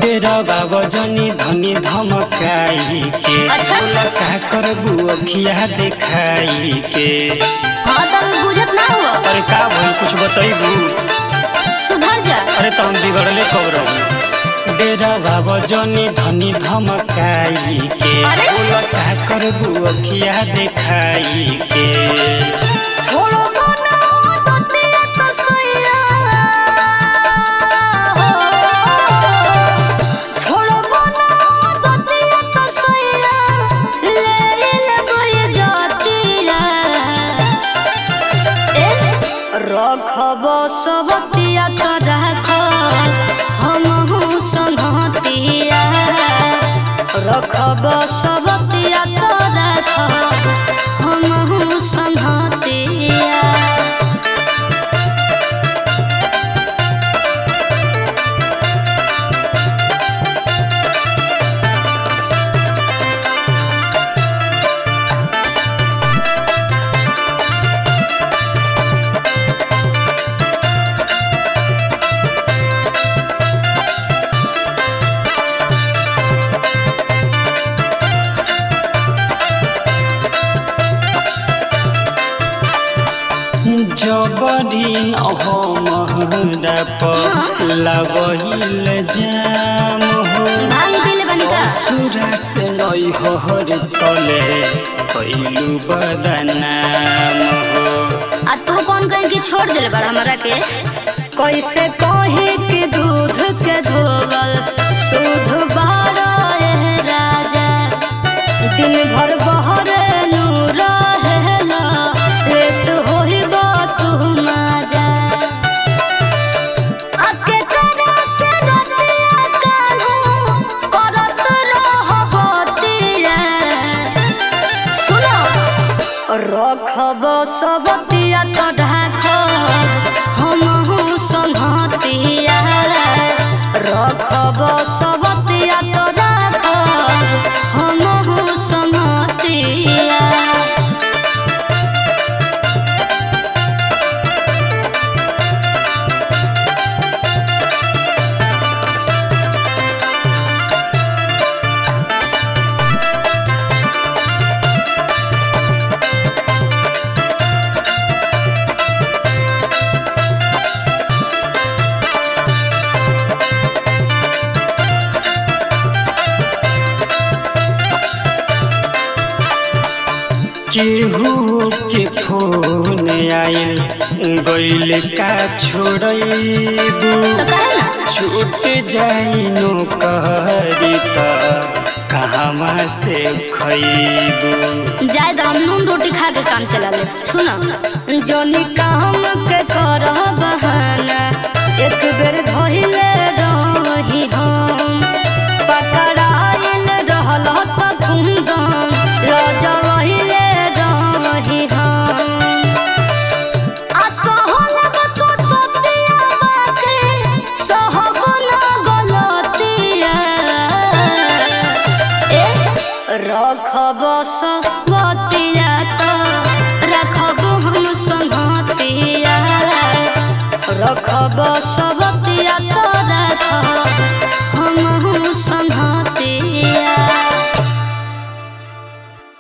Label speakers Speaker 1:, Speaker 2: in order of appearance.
Speaker 1: डेरवा वजनी धनी धमकाई के
Speaker 2: अच्छा।
Speaker 1: बोला का करबू अखिया देखाई के
Speaker 2: हाँ तो अभी बुझत ना हुआ
Speaker 1: अरे का भइल कुछ बतैबू
Speaker 2: सुधर जा
Speaker 1: अरे तो हम बिगड़ले कब रही डेरवा वजनी धनी धमकाई के
Speaker 2: अरे।
Speaker 1: बोला का करबू अखिया देखाई के
Speaker 2: छोड़ो ना ततिया तो सैया छोड़ो ना ततिया तो सैया ले ले जातिया ए रखब सबतिया तो रख हमहू संगतिया रखब सबतिया तो रख हमहू संगतिया
Speaker 1: जबरीन हमरा पर लगहिल जाम हो
Speaker 2: भांग पीले बनी का
Speaker 1: ससुरा से नई हर तले कैलू बदनाम हो
Speaker 2: आ तू कौन कहीं के छोड़ दिल बड़ा हमरा के कैसे कहे के दूध के धोवल दूध बारा ए राजा दिन भर बहर नूर हेला लेट होई बा तू माजा अके करा से रतिया कालू करत रह बतिया सुनो रखब सबतिया तो ढाकब हमहू संहतिया रखब सबतिया तो राखब हमहू संहतिया
Speaker 1: केहू के फोन आइल गइल का छोड़बू
Speaker 2: तो कहे ना
Speaker 1: छूट जाई नो कहरी त कहवा से खैबू
Speaker 2: जाए तो हम नून रोटी खा के काम चला ले सुनो जोनी काम के कर बहाना एक बेर धोइले रही हम पकड़ाइल रहल त कुंदन लजवहिले रही हम आ सहल बस सतिया बाके सहब ना गलतिया ए रखब सबतिया तो रखब हम संगतिया रखब सब